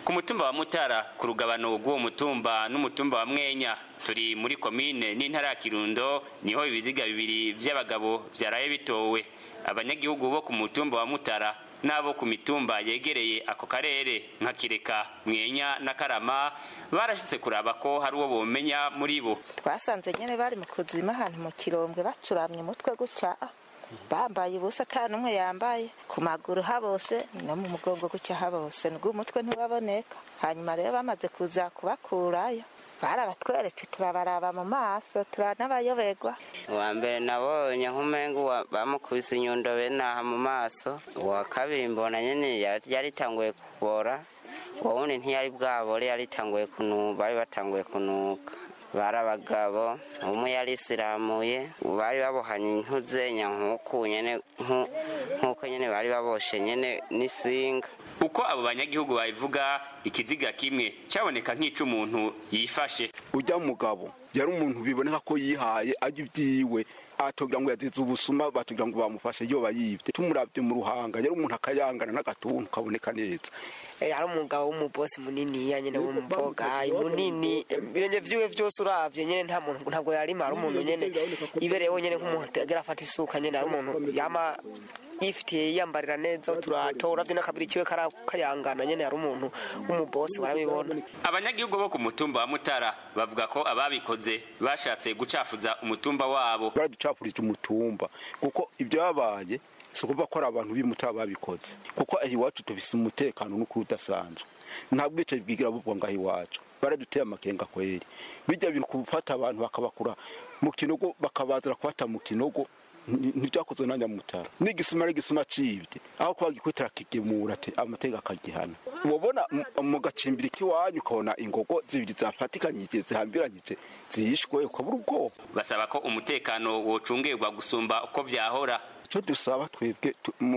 ku mutumba wa mutara ku rugabano rw'uwo mutumba n'umutumba wa mwenya turi muri komine n'intara ya kirundo niho ibiziga bibiri vy'abagabo vyaraye bitowe abanyagihugu bo ku mutumba wa mutara n'abo ku mitumba yegereye ako karere nka kireka mwenya na karama barashitse kuraba ko hari uwo bomenya muri bo twasanze nyene bari mu kuzima ahantu mu kirombwe bacuramye umutwe gutya bambaye ubusa ata n'umwe yambaye ku maguru habose no mu mugongo gutya habose nubwo umutwe ntiwaboneka hanyuma rero bamaze kuza kubakurayo barabatweretse turabaraba mu maso turanabayoberwa uwa mbere nabonye nk'umengo bamukubise inyundo benaha mu maso uwa kabiri mbona nyene yaritanguye kubora uwo wundi ntiyari bwabore yaritanguye kunuka bari batanguye kunuka bari abagabo umwe yari isiramuye bari babohanye intuzenya nk'uku nyene nk'uko nyene bari baboshe nyene n'isinga uko abo banyagihugu babivuga ikiziga kimwe cyaboneka nk'ic'umuntu yifashe ujya mugabo yari umuntu biboneka ko yihaye ajya ibyiwe atogira ngo yazize ubusuma batugira ngo bamufashe iyo bayibye tumuravye mu ruhanga yari umuntu akayangana n'agatuntu kaboneka neza hari umugabo w'umubosi munini nyene w'umuboga munini ibirenge vyiwe vyose uravye nyene nta muntu ntabwo yarima hari umuntu nyene ibereyeho nyene nk'umuntu agira afata isuka nyene hari umuntu yama yifitiye yiyambarira neza uturato uravye n'akabiri kiwe kayangana nyene hari umuntu w'umubosi warabibona abanyagihugu bo ku mutumba wa mutara bavuga ko ababikoze bashatse gucafuza umutumba wabo baraducapurije umutumba kuko ibyo babaye si ukuvuga ko ari abantu b'imutara babikoze kuko aho iwacu tubise umutekano n'ukuri udasanzwe nta bwicaye bwigira bubwa ngaho iwacu baraduteye amakenga kweri bijya bintu gufata abantu bakabakura mu kinogo bakabazira kubata mu kinogo ntibyakozwe na nyamutara n'igisima ari igisima cibye aho kuba gikwitira kigemura ati amateka akagihana ubona mu gacimbiri k'iwanyu ukabona ingogo zibiri zafatikanyije zihambiranyije zihishwe ukabura ubwoba basaba ko umutekano wocungerwa gusumba uko vyahora icyo dusaba twebwe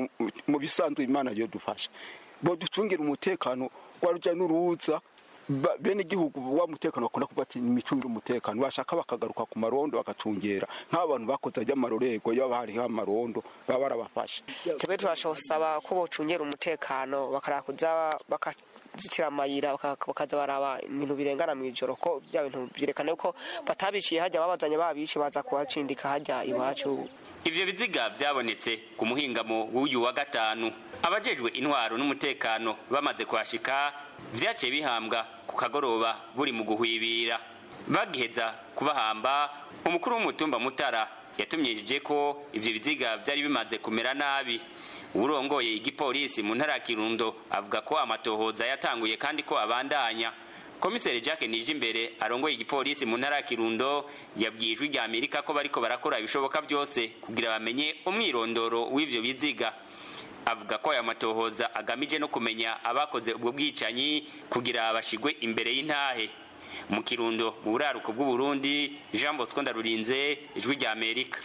mu bisanzwe imana yo dufasha bo ducungira umutekano wa rujya n'uruza bene igihugu wa mutekano bakunda kuvuga ati imicungire umutekano bashaka bakagaruka ku marondo bagacungera nk'abantu bakoze ajya amarorego iyo hariho amarondo baba barabafashe twebwe turashosaba ko bocungera umutekano bakarakuza bakazitira amayira bakaza baraba ibintu birengana mu ijoro ko bya bintu byerekana ko batabiciye hajya babazanye babishe baza kuhacindika hajya iwacu ivyo biziga vyabonetse ku muhingamo w'uyu wa gatanu abajejwe intwaro n'umutekano bamaze kuhashika vyaciye bihambwa ku kagoroba buri mu guhwibira bagiheza kubahamba umukuru w'umutumba mutara yatumyishije ko ivyo biziga vyari bimaze kumera nabi uwurongoye igipolisi mu ntara ya kirundo avuga ko amatohoza yatanguye kandi ko abandanya komiseri jacques nijimbere arongoye igipolisi mu ntara ya kirundo yabwiye ijwi rya amerika ko bariko barakora ibishoboka byose kugira bamenye umwirondoro w'ivyo biziga avuga ko aya matohoza agamije no kumenya abakoze ubwo bwicanyi kugira bashigwe imbere y'intahe mu kirundo mu buraruko bw'uburundi jean bosco ndarurinze ijwi rya amerika